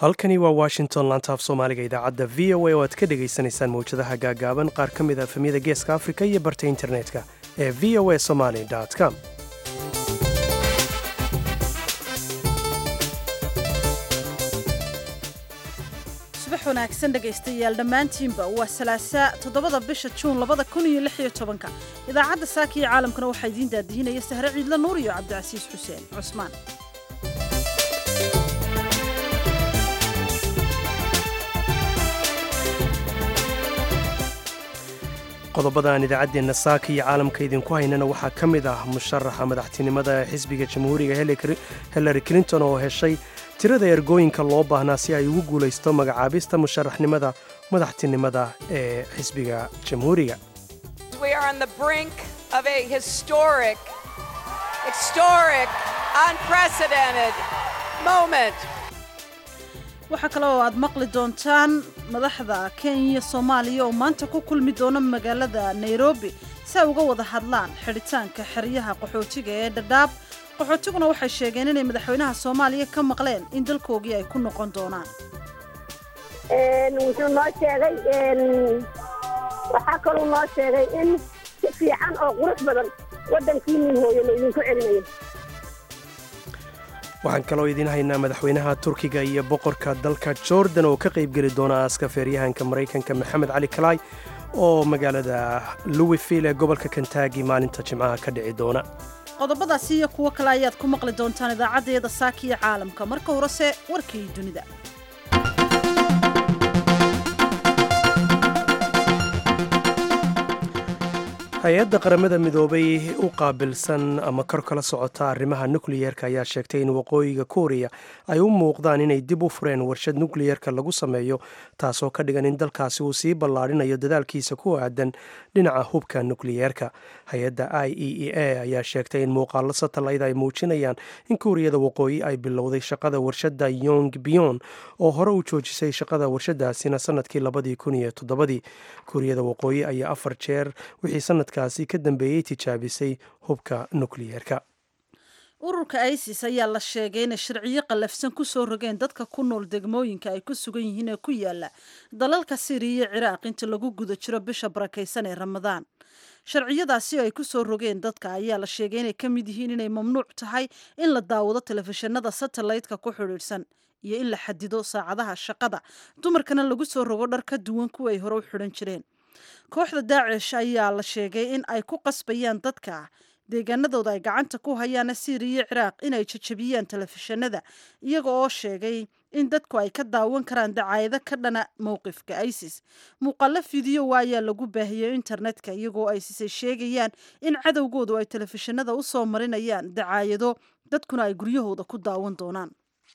halkani waa washington laantaaf soomaaliga idaacadda v o a oo aad ka dhagaysanaysaan mawjadaha gaagaaban qaar ka mid a efemyada geeska afrika iyo barta internetka ee v o a somaly com subax wanaagsan dhegaystayaal dhammaantiinba waa salaasaa toddobada bisha juun labada kun iyo lix iyo tobanka idaacadda saaka iyo caalamkana waxaa idiin daadihinaya sahre ciidla nuur iyo cabdicasiis xuseen cusmaan qodobada aan idaacaddeenna saaka iyo caalamka idinku haynana waxaa ka mid ah musharaxa madaxtinimada ee xisbiga jamhuuriga hillary clinton oo heshay tirada ergooyinka loo baahnaa si ay ugu guulaysto magacaabista musharaxnimada madaxtinimada ee xisbiga jamhuuriga waxaa kale oo aad maqli doontaan madaxda kenya soomaaliya oo maanta ku kulmi doona magaalada nairobi si ay uga wada hadlaan xidhitaanka xeryaha qaxootiga ee dhadhaab qaxootiguna waxay sheegeen inay madaxweynaha soomaaliya ka maqleen in dalkoogii ay ku noqon doonaan wuxuu noo sheegay waxaa kaluu noo sheegay in si fiican oo qurux badan waddankiinii hooyo la idinku celinayo waxaan kaloo idiin haynaa madaxweynaha turkiga iyo boqorka dalka jordan oo ka qaybgeli doona aaska feeryahanka maraykanka maxamed cali kalaay oo magaalada louisville ee gobolka kentagi maalinta jimcaha ka dhici doona qodobadaasi iyo kuwo kale ayaad ku maqli doontaan idaacaddeeda saaka iyo caalamka marka horese warkii dunida hay-adda qaramada midoobay u qaabilsan ama kor kala socota arrimaha nukliyeerka ayaa sheegtay in waqooyiga kuuriya ay u muuqdaan inay dib u fureen warshad nukliyeerka lagu sameeyo taasoo ka dhigan in dalkaasi uu sii ballaadhinayo dadaalkiisa ku aadan dhinaca hubka nukliyeerka hay-adda i e e a ayaa sheegtay in muuqaalo satalayt ay muujinayaan in kuuriyada waqooyi ay bilowday shaqada warshadda yong biyon oo hore u joojisay shaqada warshadaasina sanadkii labadii kun iyo toddobadii kuuriyada waqooyi ayaa afar jeer wixii sanadkaasi ka dambeeyey tijaabisay hubka nukliyeerka ururka isis ayaa la sheegay inay sharciyo qallafsan ku soo rogeen dadka ku nool degmooyinka ay ku sugan yihiin ee ku yaala dalalka siriya iyo ciraaq inta lagu guda jiro bisha barakaysan ee ramadaan sharciyadaasi oo ay ku soo rogeen dadka ayaa la sheegay inay ka mid yihiin inay mamnuuc tahay in la daawado telefishinada satellaytka ku xidhiidhsan iyo in la xadido saacadaha shaqada dumarkana lagu soo rogo dhar ka duwan kuwa ay hore u xidhan jireen kooxda daacish ayaa la sheegay in ay ku qasbayaan dadka deegaanadooda ay gacanta ku hayaana siiriya iyo ciraaq inay jajabiyaan telefishinada iyaga oo sheegay in dadku ay ka daawan karaan dacaayado ka dhana mowqifka isis muuqaalo fideowa ayaa lagu baahiyey internetka iyagoo isis ay sheegayaan in cadowgoodu ay telefishinada u soo marinayaan dacaayado dadkuna ay guryahooda ku daawan doonaan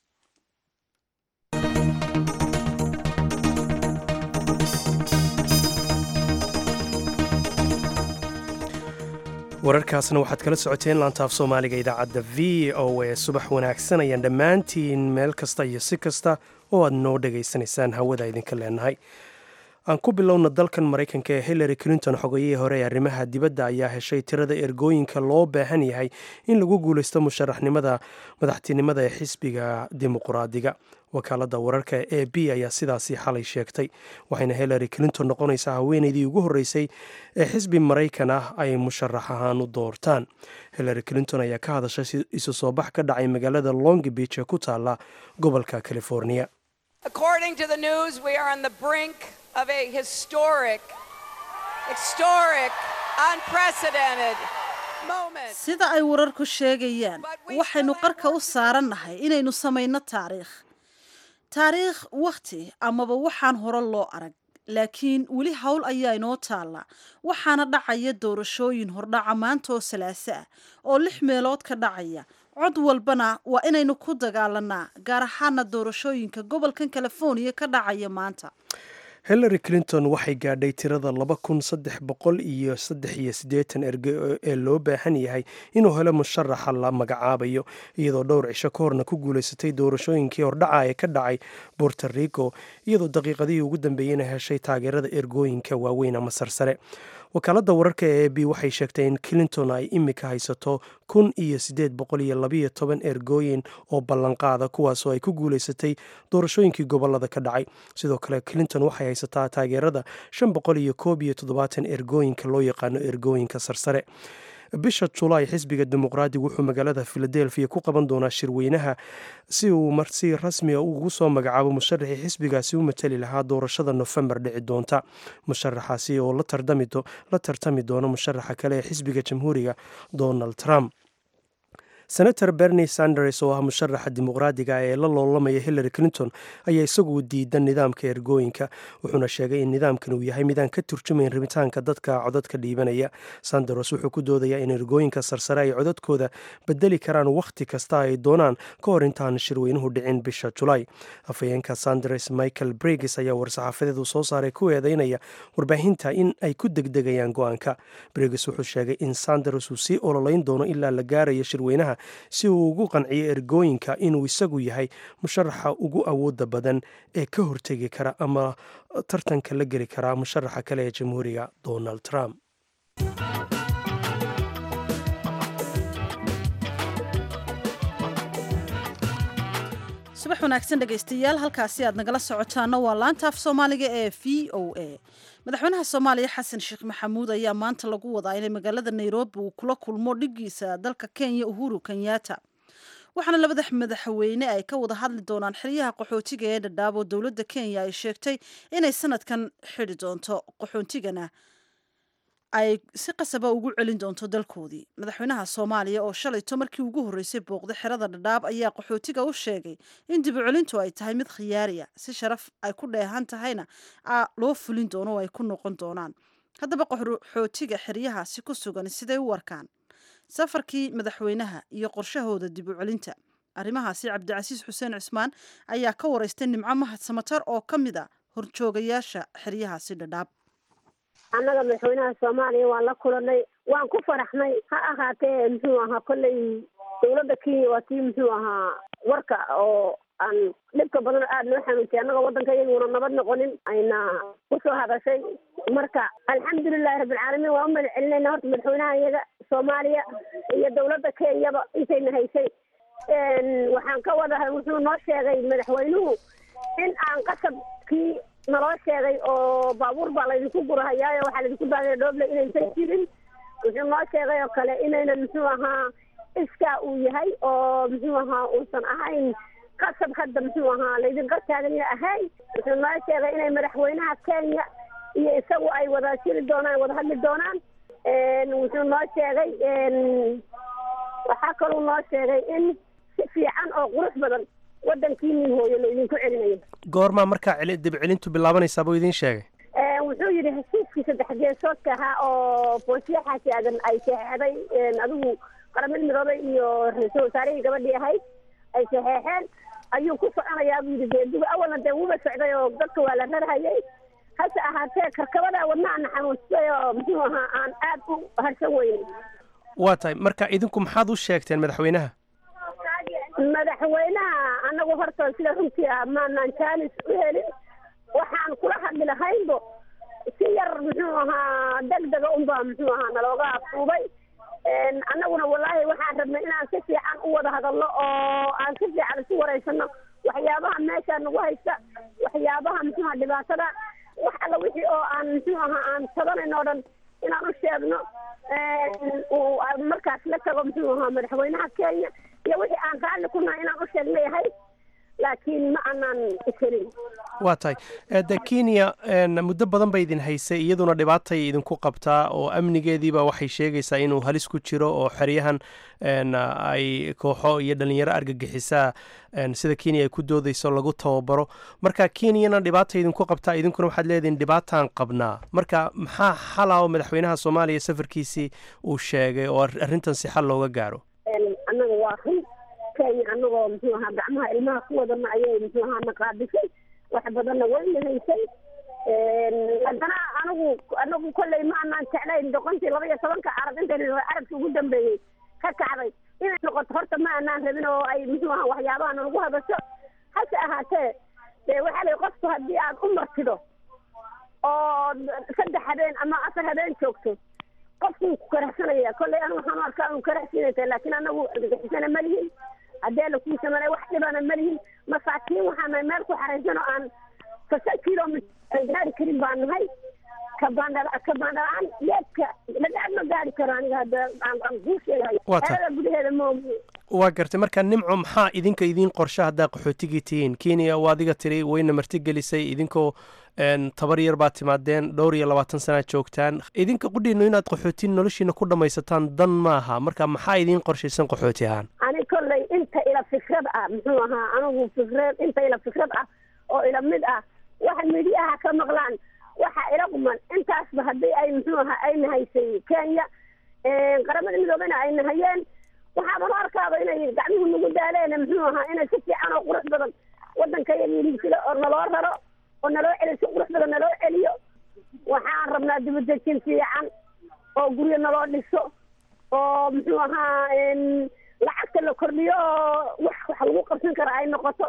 wararkaasna waxaad kala socoteen laantaaf soomaaliga idaacadda v o a subax wanaagsan ayaan dhammaantiin meel kasta iyo si kasta oo aad noo dhegaysanaysaan hawada idinka leenahay aan ku bilowna dalkan maraykanka ee hillary clinton xogayihii hore ee arrimaha dibadda ayaa heshay tirada ergooyinka loo baahan yahay in lagu guulaysto musharaxnimada madaxtinimada ee xisbiga dimuqraadiga wakaaladda wararka e b ayaa sidaasi xalay sheegtay waxayna hillary clinton noqonaysaa haweeneydii ugu horreysay ee xisbi maraykan ah ay musharax ahaan u doortaan hillary clinton ayaa ka hadashay isu soo bax ka dhacay magaalada long beach ee ku taala gobolka california sida ay wararku sheegayaan waxaynu qarka u saarannahay inaynu samayno taariikh taariikh wakhti amaba waxaan hore loo arag laakiin weli howl ayaa inoo taalla waxaana dhacaya doorashooyin hordhaca maanta oo salaaso ah oo lix meelood ka dhacaya cod walbana waa inaynu ku dagaalanaa gaar ahaana doorashooyinka gobolkan californiya ka dhacaya maanta hillary clinton waxay gaadhay tirada laba kun saddex boqol iyo saddex iyo siddeetan erge ee loo baahan yahay inuu helo musharaxa la magacaabayo iyadoo dhowr cisho ka horna ku guulaysatay doorashooyinkii hordhaca ee ka dhacay borto rico iyadoo daqiiqadihii ugu dambeeyeyna heshay taageerada ergooyinka waaweyn ama sarsare wakaaladda wararka ee a b waxay sheegtay in clinton ay imika haysato kun iyo siddeed boqol iyo labayo toban ergooyin oo ballanqaada kuwaasoo ay ku guulaysatay doorashooyinkii gobolada ka dhacay sidoo kale clinton waxay haysataa taageerada shan boqol iyo koob iyo toddobaatan ergooyinka loo yaqaano ergooyinka sarsare bisha julaay xisbiga dimuqraadiga wuxuu magaalada filadelfiya ku qaban doonaa shirweynaha si uu marsi rasmiga ugu soo magacaabo musharaxii xisbigaasi u matali lahaa doorashada nofembar dhici doonta musharaxaasi oo la tartami doona musharaxa kale ee xisbiga jamhuuriga donald trump senator bernie sanders oo ah musharaxa dimuqraadiga ee la loolamaya hillary clinton ayaa isagu diidan nidaamka ergooyinka wuxuuna sheegay in nidaamkan uu yahay midaan ka turjumayn rabitaanka dadka codadka dhiibanaya sanders wuxuu ku doodayaa in ergooyinka sarsare ay codadkooda bedeli karaan wakhti kasta ay doonaan ka hor intaan shirweynuhu dhicin bisha julaay afhayeenka sanders michael briggs ayaa war-saxaafadeedu soo saaray ku eedeynaya warbaahinta in ay ku degdegayaan go-aanka briggs wuxuu sheegay in sanders uu sii ololeyn doono ilaa la gaarayo shirweynaha si uu ugu qanciyo ergooyinka inuu isagu yahay musharaxa ugu awooda badan ee ka hortegi kara ama tartanka la geli kara musharaxa kale ee jamhuuriga donald trump subax wanaagsan dhegaystayaal halkaasi aad nagala socotaana waa laanta af soomaaliga ee v o a madaxweynaha soomaaliya xasan sheekh maxamuud ayaa maanta lagu wadaa inay magaalada nairobi uu kula kulmo dhigiisa dalka kenya uhuru kenyatta waxaana labada madaxweyne ay ka wada hadli doonaan xeryaha qaxootiga ee dhadhaabo dowladda kenya ay sheegtay inay sanadkan xidi doonto qaxootigana ay si qasaba ugu celin doonto dalkoodii madaxweynaha soomaaliya oo shalayto markii ugu horreysay booqday xerada dhadhaab ayaa qaxootiga u sheegay in dib u celintu ay tahay mid khiyaariya si sharaf ay ku dheehan tahayna loo fulin doono oo ay ku noqon doonaan haddaba qaxootiga xeryahaasi ku sugan siday u warkaan safarkii madaxweynaha iyo qorshahooda dib u celinta arrimahaasi cabdicasiis xuseen cismaan ayaa ka waraystay nimco mahad samatar oo ka mid a horjoogayaasha xeryahaasi dhadhaab annaga madaxweynaha soomaaliya waan la kulanay waan ku faraxnay ha ahaatee muxuu ahaa kolley dowladda kenya waa tii muxuu ahaa warka oo aan dhibka badan aada noo xanuuntay annaga waddanka iyaguna nabad noqonin ayna kusoo hadashay marka alxamdulilahi rabbilcaalamiin waan u mahad celinayna horta madaxweynaha iyaga soomaaliya iyo dowladda kenyaba intayna haysay waxaan ka wada wuxuu noo sheegay madaxweynuhu in aan qasabkii naloo sheegay oo baabuur baa laydinku gurahayaayo waxaa laydinku baagaya dhooble inaysan jirin wuxuu noo sheegay oo kale inaynan muxuu ahaa iskaa uu yahay oo muxuu ahaa uusan ahayn qasab hadda muxuu ahaa laydinqa taaganya ahayn wuxuu noo sheegay inay madaxweynaha kenya iyo isagu ay wada jiri doonaan wada hadli doonaan wuxuu noo sheegay waxaa kaluu noo sheegay in si fiican oo qurux badan waddankiinii hooyo la idinku celinayo goormaa markaa dib celintu bilaabanaysaa buu idiin sheegay wuxuu yidhi heshiiskii saddex geesoodka ahaa oo boosiyaxaasi aadan ay saxeexday adigu qaramada midoobay iyo ra-iisul wasaarihii gabadhii ahayd ay saxeexeen ayuu ku soconayaa buu yidhi geedigu awalna dee wuba socday oo dadka waa la rarhayay hase ahaatee karkabada wadnaana xanuunsay oo muxuu ahaa aan aad u harsan weynin waa tahay marka idinku maxaad u sheegteen madaxweynaha madaxweynaha anagu horta sida runtii ah maanaan jaanis u helin waxaan kula hadli lahaynbo si yar muxuu ahaa degdega unbaa muxuu ahaa nalooga afuubay annaguna wallaahi waxaan rabnay inaan si fiican u wada hadalno oo aan si fiican isu wareysano waxyaabaha meesha nagu haysta waxyaabaha muxuu aha dhibaatada wax alla wixii oo aan muxuu ahaa aan tabanayno o dhan inaan u sheegno uu markaas la tago muxuu ahaa madaxweynaha kenya iyo wixii aan raalli ku nahay inaan u sheegna yahay laakiin ma aanaan iselin waa tahay de kenya muddo badan bay idin haysay iyaduna dhibaatay idinku qabtaa oo amnigeediiba waxay sheegaysaa inuu halis ku jiro oo xeryahan ay kooxo iyo dhalinyaro argagixisaa sida kenya ay ku doodayso lagu tababaro marka kenyana dhibaata idinku qabtaa idinkuna waxaad leedihin dhibaataan qabnaa marka maxaa xala oo madaxweynaha soomaaliya safarkiisii uu sheegay oo arrintan si xal looga gaaro annaga waa run kenya annagoo muxuu ahaa gacmaha ilmaha ku wadana ayay muxuu ahaa naqaadisay wax badanna wayna haysay haddana anigu anagu kolley ma anaan jeclayn doqontii laba iyo tobanka carab intayna carabkii ugu dambeeyey ka kacday inay noqoto horta ma anaan rabin oo ay muxuu ahaa waxyaabaha nalagu hadasho hase ahaatee dee waxaa lay qofku haddii aad u martido oo saddex habeen ama afar habeen joogto qofkuu ku karahsanaya kollay an waxaan u arkaa uu karahsiinaysa laakiin anagu argagixisana ma lihin haddee lakuisa male wax dhibana ma lihin masaakiin waxaana meel ku xaraysan oo aan fasa kilomitr aan gaari karin baan nahay kabaandha kabaandhalaan leebka lagaad ma gaari karo aniga hadda aan kuu sheegayo Waa tahay. xerada gudaheeda moogi waa gartay marka nimco maxaa idinka idiin qorshe haddaa qaxootigii tihiin kenya waa adiga tiri wayna martigelisay idinkoo een, tabar yar baad timaadeen dhowr iyo labaatan sanaad joogtaan idinka qudhiinu inaad qaxootin noloshiina ku dhammaysataan dan maaha marka maxaa idiin qorshaysan qaxooti ahaan ani kollay inta ila fikrad ah muxuu ahaa anigu fikrad inta ila fikrad ah oo ila mid ah waxa midiyaha ka maqlaan waxa ila quman intaasba haddii ay muxuu ahaa ay nahaysay kenya qaramada midoobena ay nahayeen waxaaba la arkaaba inay gacmuhu nagu daaleen muxuu ahaa inay si fiican oo qurux badan wadanka yaliigsida oo naloo raro oo naloo celiyo si qurux badan naloo celiyo waxaan rabnaa dibadejin fiican oo guryo naloo dhiso oo muxuu ahaa n lacagta la kordhiyo oo wax wax lagu qabsan kara ay noqoto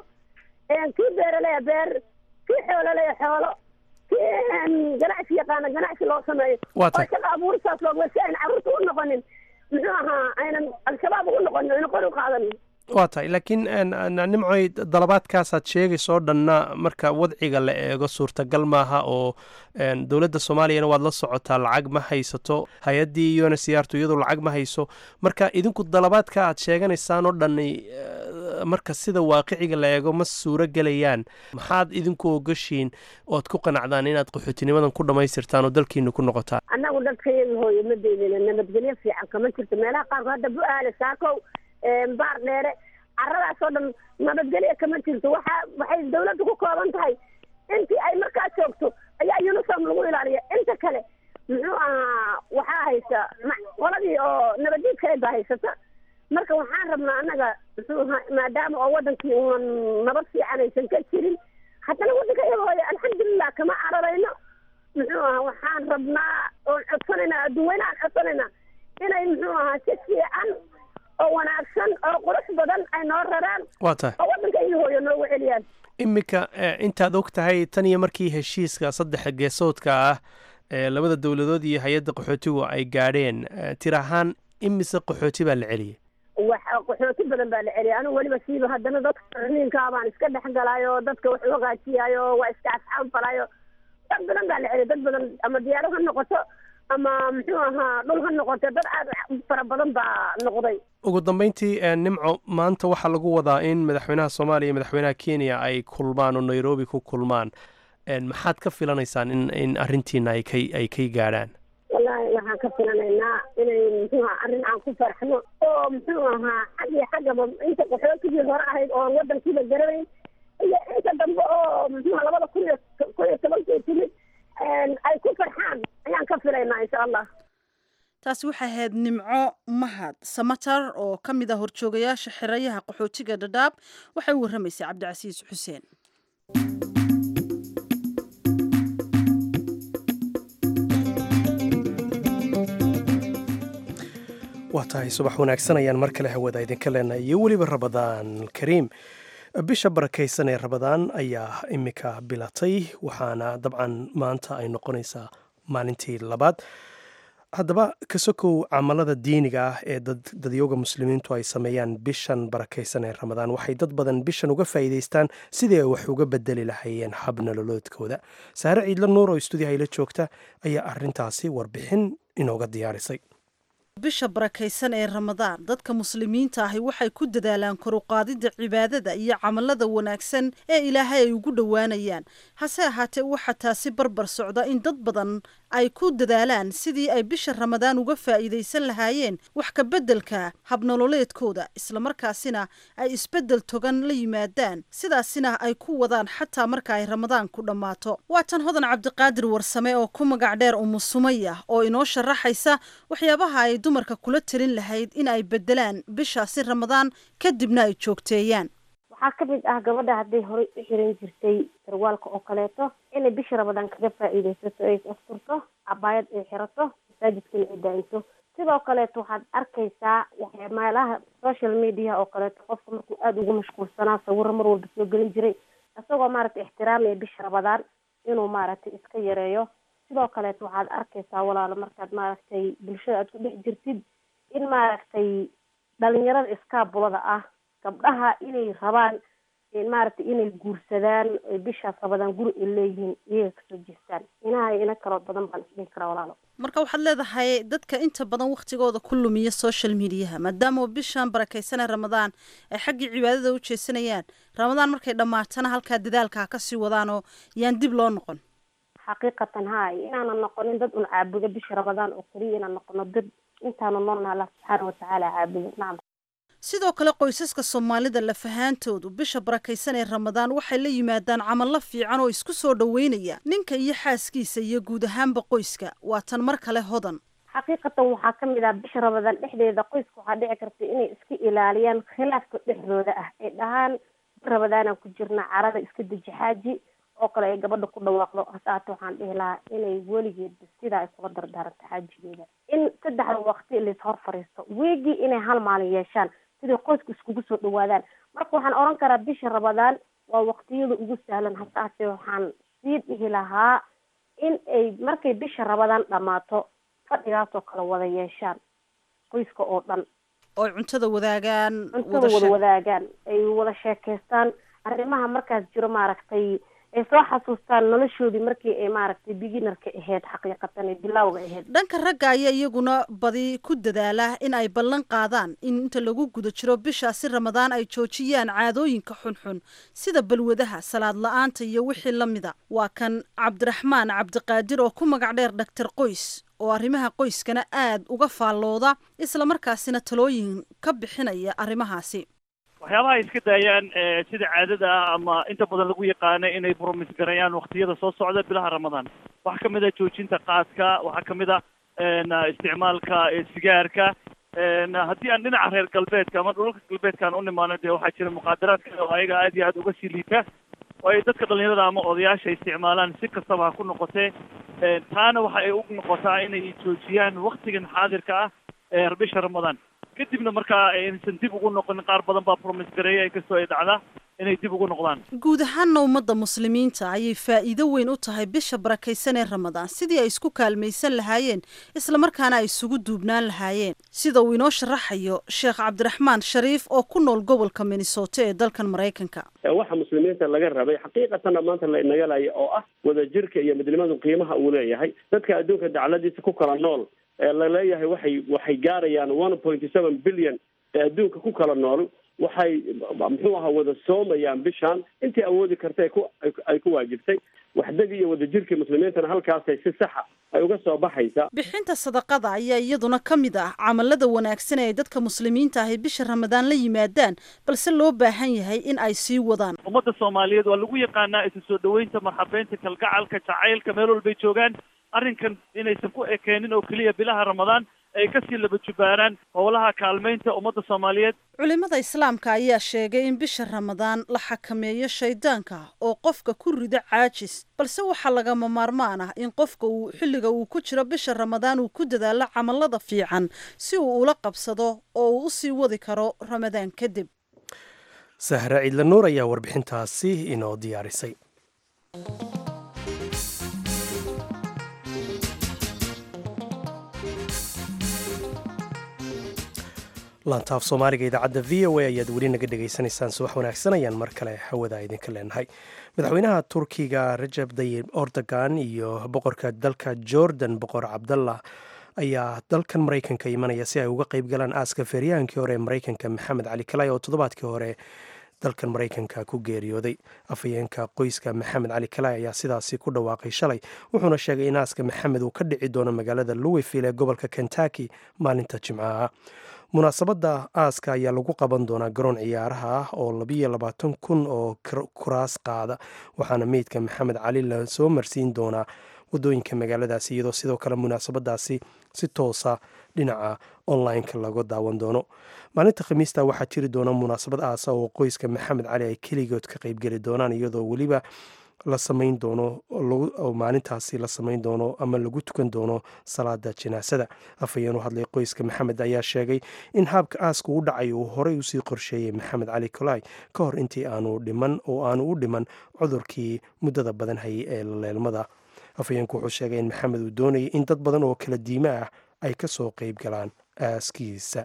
kii beeraleya beer kii xoolaleya xoolo kii n ganacsi yaqaana ganacsi loo sameeyo Waa oo tahay. shaqa abuuristaas looga si ayna carruurta u noqonin muxuu ahaa aynan al-shabaab ugu noqonin ayna qori u qaadanin waa tahay laakiin een, een, nimcoy dalabaadkaasaad sheegayso dhanna marka wadciga la eego suurtagal maaha oo een, dowladda soomaaliyana waad la socotaa lacag ma haysato hay-addii iyona siyaartu iyadu lacag ma hayso marka idinku dalabaadka aad sheeganaysaan oo dhani eh, marka sida waaqiciga la eego ma suuro gelayaan maxaad idinku ogashiin ood ku qanacdaan inaad qaxootinimadan ku dhammaystirtaan oo dalkiina ku noqotaan annagu dadkayaga hooyo ma deynina nabadgelyo fiican kama jirto meelaha qaarkood hadda bu-aale saakow baar dheere caradaas oo dhan nabadgelyo kama jirto waxa waxay dawladda ku kooban tahay intii ay markaa joogto ayaa uniform lagu ilaaliya inta kale muxuu ahaa waxaa haysa ma- qoladii oo nabaddiidka baa haysata marka waxaan rabnaa annaga muxuu ahaa maadaama oo wadankii unan nabad fiican aysan ka jirin haddana waddanka iyaga hooyo alxamdulilah kama cararayno muxuu ahaa waxaan rabnaa oon codsanaynaa adduweynahan codsanaynaa inay muxuu ahaa si fiican oo wanaagsan oo qurux badan ay noo raraan waa tahay oo waddanka iyo hooyo noogu celiyaan iminka eh, intaad og tahay tan iyo markii heshiiska saddex geesoodka ah ee labada dowladood iyo hay-adda qaxootigu ay gaadheen eh, tir ahaan imise qaxooti baa la celiyey wax qaxooti badan baa la celiyay anigu weliba siiba haddana dadka riniinkaa baan iska dhex galaayo oo dadka wax u hagaajiyaayo waa iska asxaab falaayo dad badan baa la celiyay dad badan ama diyaarad ha noqoto ama muxuu ahaa dhul ha noqoto dad aad u fara badan baa noqday ugu dambeyntii eh, nimco maanta waxaa lagu wadaa in madaxweynaha soomaaliya iyo madaxweynaha kenya ay kulmaan oo nairobi ku kulmaan En, maxaad ka filanaysaan in in arrintiina ay kay ay kay gaadhaan wallaahi waxaan ka filanaynaa inay muxuu ahaa arrin aan ku farxno oo muxuu ahaa xag iyo xaggaba inta qaxootigii hore ahayd oon waddankiiba garanayn iyo inta dambe oo muxuu ahaa labada kun iyo kun iyo tobankii timid ay ku farxaan ayaan ka filaynaa insha allah taasi waxay ahayd nimco mahad samatar oo ka mid ah horjoogayaasha xerayaha qaxootiga dhadhaab waxay u warramaysay cabdicasiis xuseen waa tahay subax wanaagsan ayaan mar kale hawada idinka leenahay iyo weliba rabadaan kariim bisha barakaysan ee rabadaan ayaa imika bilatay waxaana dabcan maanta ay noqonaysaa maalintii labaad haddaba kasokow camalada diiniga ah ee dadyooga muslimiintu ay sameeyaan bishan barakaysan ee ramadaan waxay dad badan bishan uga faa'iidaystaan sidii ay wax uga bedeli lahaayeen hab nololoodkooda saare ciidla nuur oo istuudiyaha ila joogta ayaa arintaasi warbixin inooga diyaarisay bisha barakaysan ee ramadaan dadka muslimiinta ahi waxay ku dadaalaan koruqaadida cibaadada iyo camalada wanaagsan ee ilaahay ay ugu dhowaanayaan hase ahaatee waxaa taasi barbar socda in dad badan ay ku dadaalaan sidii ay bisha ramadaan uga faa'iidaysan lahaayeen wax ka beddelka habnololeedkooda islamarkaasina ay isbeddel togan la yimaadaan sidaasina ay ku wadaan xataa marka ay ramadaan ku dhammaato waa tan hodan cabdiqaadir warsame oo ku magac dheer umu sumaya oo inoo sharaxaysa waxyaabaha ay dumarka kula telin lahayd in ay beddelaan bishaasi ramadaan kadibna ay joogteeyaan waxaa ka mid ah gabadha hadday horey u xiran jirtay sarwaalka oo kaleeto inay bisha ramadaan kaga faa'iidaysato ay asturto cabaayad ay xirato masaajidkana ay daa'imto sidoo kaleeto waxaad arkaysaa meelaha social media oo kaleeto qofka markuu aada ugu mashquulsanaa sawiro mar walba soo gelin jiray isagoo maaragtay ixtiraamaya bisha ramadaan inuu maaragtay iska yareeyo sidoo kaleeto waxaad arkaysaa walaalo markaad maaragtay bulshada aad ku dhex jirtid in maaragtay dhalinyarada iskaabulada ah gabdhaha inay rabaan maaragtay inay guursadaan bishaas rabadaan guri ay leeyihiin iyaga kasoo jeestaan inaha ina kaloo badan baan isdhihi karaa walaalo marka waxaad leedahay dadka inta badan waktigooda ku lumiya social mediaha maadaama bishan barakeysanee ramadaan ay xaggii cibaadada u jeesanayaan ramadaan markay dhammaatana halkaa dadaalka kasii wadaan oo yaan dib loo noqon xaqiiqatan ha inaanan noqonin dad un caabudo bisha ramadaan oo keliya inaan noqono dad intaanu noolna allah subxaana watacaala caabudo nacam sidoo kale qoysaska soomaalida lafahaantoodu bisha barakaysan ee ramadaan waxay la yimaadaan camallo fiican oo isku soo dhoweynaya ninka iyo xaaskiisa iyo guud ahaanba qoyska waa tan mar kale hodan xaqiiqatan waxaa ka mid ah bisha ramadaan dhexdeeda qoyska waxaa dhici karta inay iska ilaaliyaan khilaafka dhexdooda ah ay dhahaan ramadaanaan ku jirna carada iska deji xaaji oo kale ay gabadha ku dhawaaqdo hasaate waxaan dhihi lahaa inay weligeedba sidaa ay kula dardaaranto xaajigeeda in saddexda waqti lais hor fariisto weegii inay hal maalin yeeshaan siday qoysku iskugu soo dhawaadaan marka waxaan oran karaa bisha ramadaan waa waqtiyada ugu sahlan hasaate waxaan sii dhihi lahaa in ay markay bisha ramadaan dhammaato fadhigaasoo kale wada yeeshaan qoyska oo dhan oo ay cuntada wadaagaan cuntada wada wadaagaan ay wada sheekeystaan arrimaha markaas jiro maaragtay ay soo xasuustaan noloshoodii markii ay maaragtay beginarka ahayd xaqiiqatan ee bilowga ahayd dhanka ragga ayaa iyaguna badi ku dadaala in ay ballan qaadaan in inta lagu guda jiro bishaasi ramadaan ay joojiyaan caadooyinka xunxun sida balwadaha salaad la-aanta iyo wixii la mida waa kan cabdiraxmaan cabdiqaadir oo ku magac dheer dhaktar qoys oo arrimaha qoyskana aad uga faallooda islamarkaasina talooyin ka bixinaya arrimahaasi waxyaabaha ay iska daayaan sida caadada ah ama inta badan lagu yaqaana inay bromis garayaan waktiyada soo socda bilaha ramadaan waxaa kamid ah joojinta qaadka waxaa kamid ah isticmaalka sigaarka haddii aan dhinaca reer galbeedka ama dhulalka galbeedkaan u nimaano dee waxaa jira muqaadaraad kale oo ayaga aad iyo aad uga sii liita oo ay dadka dhalinyarada ama odayaasha isticmaalaan si kastaba ha ku noqotee taana waxa ay u noqotaa inay joojiyaan waktigan xaadirka ah ee bisha ramadaan kadibna markaa aysan dib ugu noqonin qaar badan baa promis gareeya inkastoo ay dhacda inay dib ugu noqdaan guud ahaanna ummadda muslimiinta ayay faa'iido weyn u tahay bisha barakaysan ee ramadaan sidii ay isku kaalmaysan lahaayeen islamarkaana ay isugu duubnaan lahaayeen sida uu inoo sharaxayo sheekh cabdiraxmaan shariif oo ku nool gobolka minnesota ee dalkan maraykanka waxa muslimiinta laga rabay xaqiiqatanna maanta la inagalaya oo ah wadajirka iyo midnimadu qiimaha uu leeyahay dadka adduunka dacladiisa ku kala nool ee laleeyahay waxay waxay gaarayaan one point seven billion ee adduunka ku kala nool waxay muxuu ahaa wada soomayaan bishaan intii awoodi karta ku ay ku waajibtay waxdagii iyo wadajirkii muslimiintana halkaasay si saxa ay uga soo baxaysa bixinta sadaqada ayaa iyaduna ka mid ah camalada wanaagsan ee ay dadka muslimiinta ahi bisha ramadaan la yimaadaan balse loo baahan yahay in ay sii wadaan ummadda soomaaliyeed waa lagu yaqaanaa isu soo dhaweynta marxabeynta kalgacalka jacaylka meel walbay joogaan arrinkan inaysan ku ekeenin oo keliya bilaha ramadaan ay kasii laba jubaaraan howlaha kaalmaynta ummadda soomaaliyeed culimada islaamka ayaa sheegay in bisha ramadaan la xakameeyo shaydaanka oo qofka ku rida caajis balse waxaa lagama maarmaan ah in qofka uu xilliga uu ku jiro bisha ramadaan uu ku dadaalo camalada fiican si uu ula qabsado oo uu usii wadi karo ramadaan kadib sahra ciidla nuur ayaa warbixintaasi inoo diyaarisay laantaaf soomaaliga idaacadda v o a ayaad weli naga dhegaysanaysaan subax wanaagsan ayaan mar kale hawada idinka leenahay madaxweynaha turkiga rajab dayib ordogan iyo boqorka dalka jordan boqor cabdallah ayaa dalkan maraykanka imanaya si ay uga qeyb galaan aaska feeryaankii hore ee maraykanka maxamed cali kalay oo toddobaadkii hore dalkan maraykanka ku geeriyooday afhayeenka qoyska maxamed cali kalay ayaa sidaasi ku dhawaaqay shalay wuxuuna sheegay in aaska maxamed uu ka dhici doono magaalada louisville ee gobolka kentucky maalinta jimcaha munaasabadda aaska ayaa lagu qaban doonaa garoon ciyaaraha ah oo labiyo labaatan kun oo kuraas qaada waxaana meydka maxamed cali la soo marsiin doonaa wadooyinka magaaladaasi iyadoo sidoo kale munaasabadaasi si toosa dhinaca online-ka laga daawan doono maalinta khamiista waxaa jiri doona munaasabad aasa oo qoyska maxamed cali ay keligood ka qeybgeli doonaan iyadoo weliba la samayn doono oo maalintaasi la samayn doono ama lagu tukan doono salaada janaasada afhayeen u hadlay qoyska maxamed ayaa sheegay in haabka aaska u dhacay uu horey usii qorsheeyey maxamed cali kolay ka hor intii aanu dhiman oo aanu u dhiman cudurkii muddada badan hayay ee laleelmada afhayeenku wuxuu sheegay in maxamed uu doonayay in dad badan oo kala diimo ah ay ka soo qayb galaan aaskiisa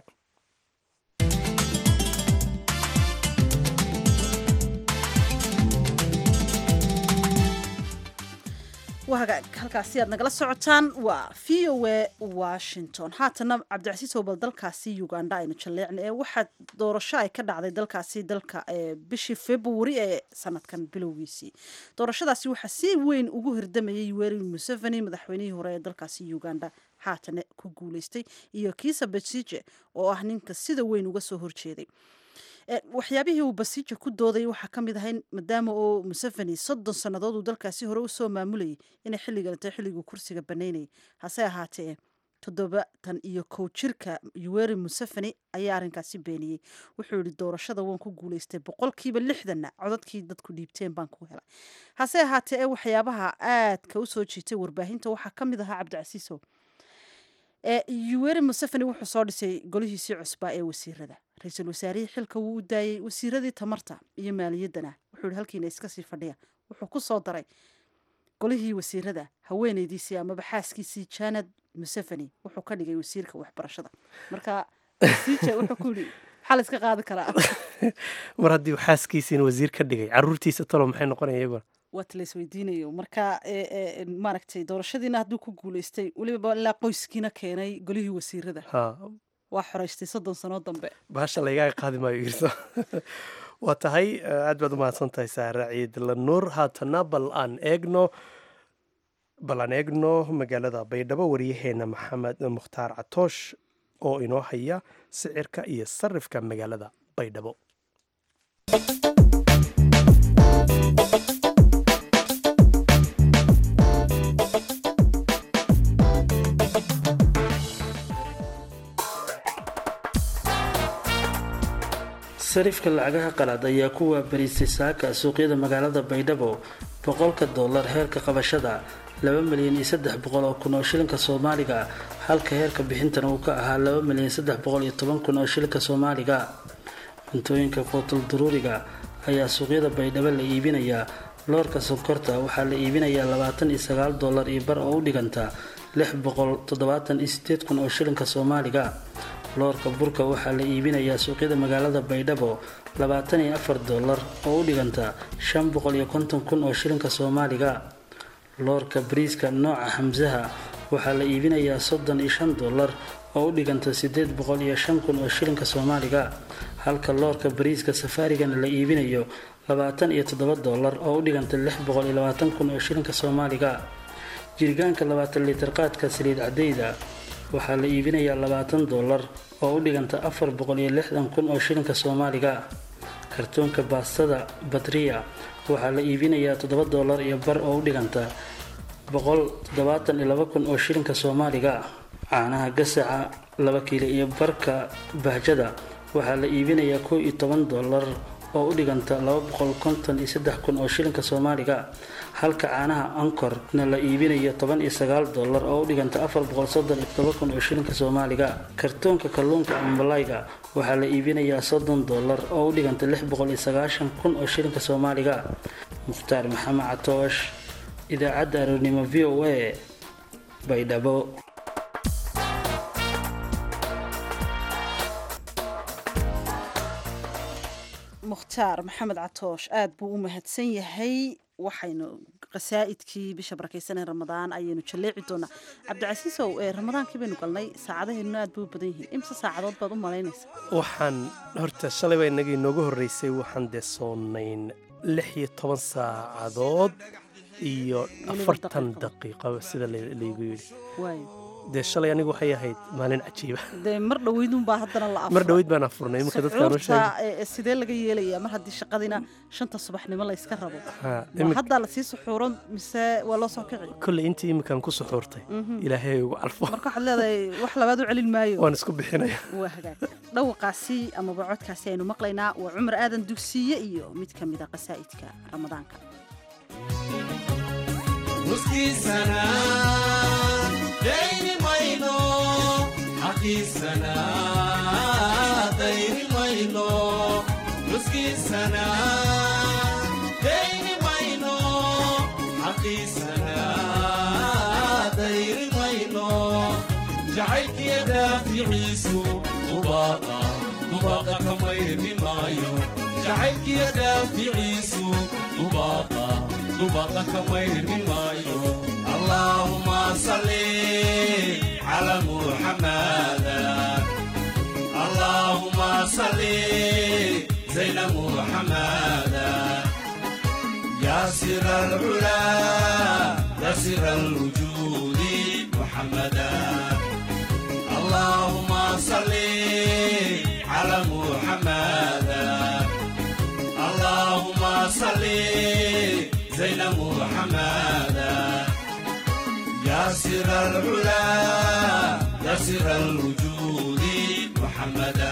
halkaasi aad nagala socotaan waa v o a washington haatana cabdicasiis oo bal dalkaasi uganda aynu jalleecna ee waxaa doorasho ay ka dhacday dalkaasi dalka bishii februari ee sanadkan bilowgiisii doorashadaasi waxaa si weyn ugu hirdamayay yoweri museveni madaxweynihii hore ee dalkaasi uganda haatana ku guuleystay iyo kiisa besije oo ah ninka sida weyn uga soo horjeeday waxyaabihii uu basiija ku doodayay waxaa ka mid ahay maadaama oo museveni soddon sannadood uu dalkaasi hore usoo maamulayay inay xilliganata xilliguu kursiga banaynayay hase ahaatee toddobatan iyo kow jirka yoweri museveni ayaa arrinkaasi beeniyey wuxuu yihi doorashada waan ku guuleystay boqolkiiba lixdanna codadkii dadku dhiibteen baan ku helay hase ahaatee ee waxyaabaha aadka usoo jiitay warbaahinta waxaa ka mid ahaa cabdicasiisow yoweri museveni wuxuu soo dhisay golihiisii cusbaa ee wasiirada ra-iisul wasaarihii xilka wuu u daayey wasiiradii tamarta iyo maaliyaddana wuxuu yihi halkiina iska sii fadhiya wuxuu ku soo daray golihii wasiirada haweeneydiisii amaba xaaskiisii janad museveni wuxuu ka dhigay wasiirka waxbarashada marka wasiija wuxuu ku yidhi maxaa la iska qaadi karaa mar haddii uu xaaskiisiina wasiir ka dhigay caruurtiisa talo maxay noqonaya iyaguna waat la isweydiinayo marka maaragtay doorashadiina hadduu ku guuleystay weliba ilaa qoyskiina keenay golihii wasiirada waa xoreystay soddon sanoo dambe bahasha laygaaga qaadi maayo irso waa tahay aad baad u mahadsan tahay saara ciid lanuur haatana bal aan eegno bal aan eegno magaalada baydhabo wariyaheena maxamed mukhtaar catoosh oo inoo haya sicirka iyo sarifka magaalada baydhabo sarifka lacagaha qalaad ayaa ku waabarisay saaka suuqyada magaalada baydhabo boqolka doolar heerka qabashada laba milyan iyo saddex boqol oo kun oo shilinka soomaaliga halka heerka bixintana uu ka ahaa laba milyan saddex boqol iyo toban kun oo shilinka soomaaliga cuntooyinka quutul duruuriga ayaa suuqyada baydhabo la iibinayaa loorka sonkorta waxaa la iibinayaa labaatan iyo sagaal doolar iyo bar oo u dhiganta lix boqol toddobaatan iyo sideed kun oo shilinka soomaaliga loorka burka waxaa la iibinayaa suuqyada magaalada baydhabo labaatan iyo afar doolar oo u dhiganta shan boqol iyo konton kun oo shilinka soomaaliga loorka bariiska nooca xamsaha waxaa la iibinayaa soddon iyo shan doolar oo u dhiganta sideed boqol iyo shan kun oo shilinka soomaaliga halka loorka bariiska safaarigana la iibinayo labaatan iyo toddoba doolar oo u dhiganta lix boqol iyo labaatan kun oo shilinka soomaaliga jirgaanka labaatan litir qaadka saliid cadeyda waxaa la iibinayaa labaatan doolar oo u dhiganta afar boqol iyo lixdan kun oo shilinka soomaaliga kartoonka baastada batriya waxaa la iibinayaa toddoba doolar iyo bar oo u dhiganta boqol toddobaatan iyo laba kun oo shilinka soomaaliga caanaha gasaca laba kiilo iyo barka bahjada waxaa la iibinayaa kow iyo toban doolar oo u dhiganta laba boqol konton iyo saddex kun oo shilinka soomaaliga halka caanaha ankorna la iibinayo toban iyo sagaal doolar oo u dhiganta afar boqol soddon iyo todoba kun oo shilinka soomaaliga kartoonka kalluunka ambalayga waxaa la iibinayaa soddon doolar oo u dhiganta lix boqol iyo sagaashan kun oo shilinka soomaaliga mukhtaar maxamed catoosh idaacadda aroornimo v o a baydhabo mukhtaar maxamed catoosh aada buu u mahadsan yahay waxaynu qasaa'idkii bisha barakeysanee ramadaan ayaynu jalleeci doonaa cabdicasiisow ee ramadaankii baynu galnay saacadaheennuna aad bay u badan yihiin imse saacadood baad u malaynaysaa waxaan horta shalay baa inagii inoogu horreysay waxaan dee soonayn lix iyo toban saacadood iyo afartan daqiiqo sida laygu yidhi waayo dee shalay anigu waxay ahayd maalin cajiiba dee mar dhoweydunbaa haddana la mar dhoweyd baan afurnay iminka dadkaan u sheegay suxuurta sidee laga yeelayaa mar haddii shaqadina shanta subaxnimo la iska rabo Ha, ma imika- haddaa lasii suxuuran mise waa loo soo kici kolley intii iminkaan ku suxuurtay ilaahay ugu calfo marka waxaad leedahay wax labaad u celin maayo waan isku bixinaya waa hagaag dhawaqaasi amaba codkaasi aynu maqlaynaa waa cumar aadan dugsiye iyo mid ka mid a qasaa'idka ramadaanka nuskiisana dayni mayno xaqiisana dayni mayno nuskiisana dayni mayno xaqiisana dayni mayno jacaylkiya daaficiisu dubaaqa dubaaqa kamayri maayo jacaylkiya daaficiisu dubaaqa dubaaqa kamayri maayo allaahuma salli cala muxamada allaahuma salli zayna muxamada يا سر العلا يا سر الوجود محمدا اللهم صل على محمدا اللهم صل زين محمدا يا سر العلا يا سر الوجود محمدا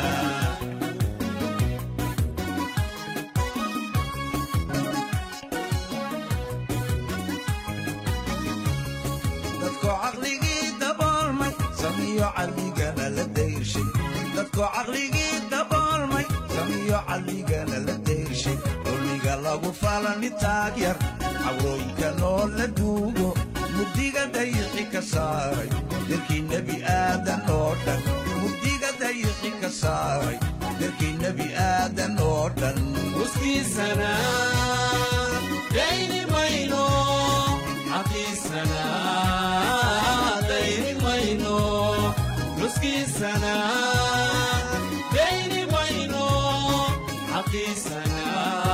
dadko caqligii daboolmay samiyo calligana la dayrshay dadko caqligii daboolmay samiyo calligana la dayrshay dulmiga lagu falani taag yar cawrooyinka noo la duugo mugdiga dayixi ka saaray dalkii nebi aadan oo dhan mugdiga dayixi ka saaray dalkii nebi aadan oo dhan nuskiisana dayni mayno xaqiisana dayni mayno nuskiisana dayni mayno xaqiisana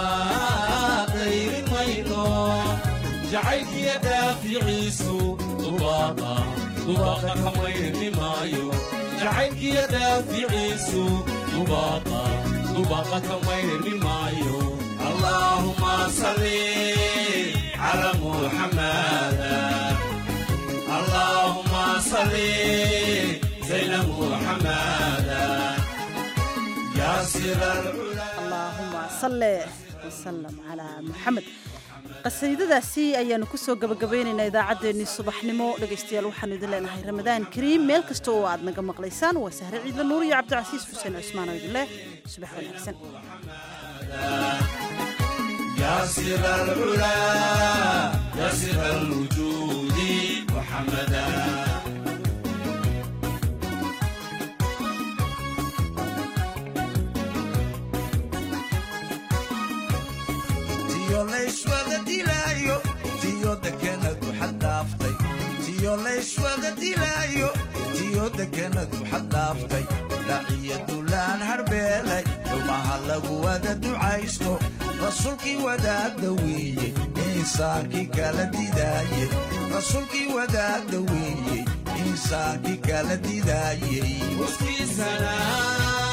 dayni mayno jacaylkiya daaficiisu dubaaqa dubaaqa kamayni maayo jacaylkiya daaficiisu dubaaqa dubaaqa kamayni maayo allaahuma salli cala muxamada allaahuma salli zayna muxamada yaa sira alcula allaahuma salle wasalam calaa muxamed qasiidadaasi ayaanu kusoo gabagabaynaynaa idaacaddeenii subaxnimo dhegaystayaal waxaanu idin leenahay ramadaan kariim meel kasta oo aad naga maqlaysaan waa sahre ciidla nuur iyo cabdicasiis xuseen cusmaan oo idin leh subax wanaagsan يا سر العلا يا سر الوجود محمدا tiyo layswada dilaayo tiyo dekenadu xad dhaaftay tiyo layswada dilaayo tiyo dekenadu xad dhaaftay dhaciya dulaan harbeelay dhumaha lagu wada ducaysto rasuulkii wadaagda weeye insaankii kala didaayey rasuulkii wadaagda weeye insaankii kala didaayey nuskiisana